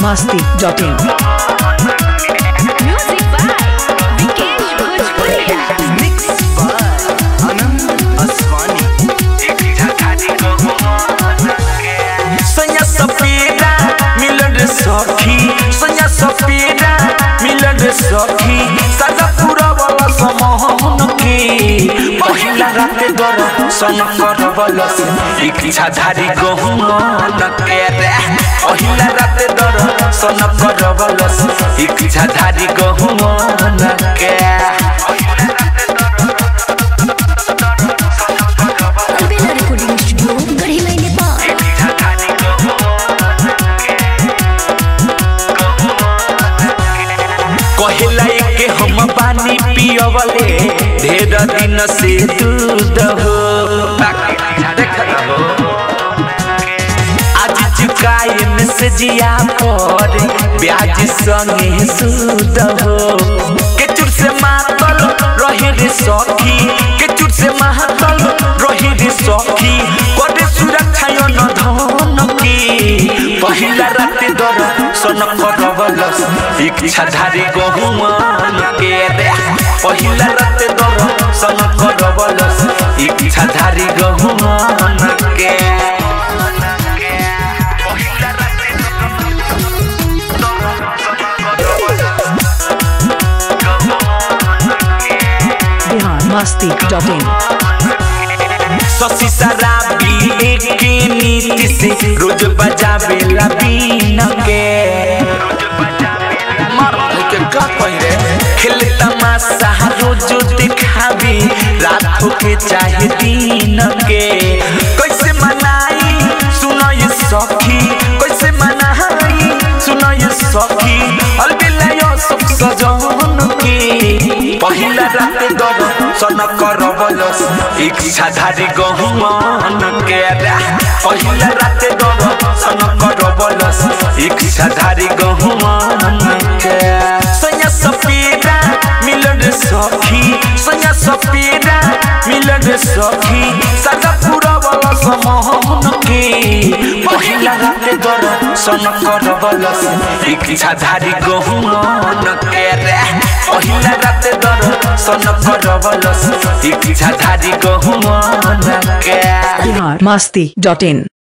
biharmasti.in Music by Vikesh Bhojpuria. Mixed by Anand Aswani. सैया सपेरा मिलन रे सखी सैया सपेरा मिलन रे सखी सदा पूरा वाला समहन के पहिला राते दर सन कर बलस इच्छा धारी गहुमन के रे पहिला राते दर सन कर बलस इच्छा धारी गहुमन के Albela Recording Studio, Garhimai, Nepal. कहेला के हम पानी पियवले ढेर दिन से दूध हो देख रहो आज चुकाए में से जिया पर ब्याज संगे सूद हो केचुर से मातल रहे रे सखी केचुर से मातल रहे रे सखी करे सुरक्षा यो न धन की पहिला राते दर सन करवलस इच्छा धारी गहुमान के रे पहिला राते दर सन करवलस इच्छा धारी गहुमान के biharmasti.in शशि शराबी एक नीति से रोज बजावे ला बीन के मर के का पहिरे खेल तमाशा रोज दिखावी रात के चाहे दिन के कैसे मनाई सुनो ये सखी कैसे मनाई सुनो ये सखी अलबिला यो सुख सजन के पहिला राते दर सन करबलस इच्छा धारी गहुमान के रे पहिला राते दर सन करबलस इच्छा धारी गहुमान के सैया सपेरा मिलन रे सखी सैया सपेरा मिलन रे सखी सदा पूरा वाला समहन के पहिला राते दर सन करबलस इच्छा धारी गहुमान के रे पहिला राते दर सन करबलस इच्छा धारी गहुमान के biharmasti.in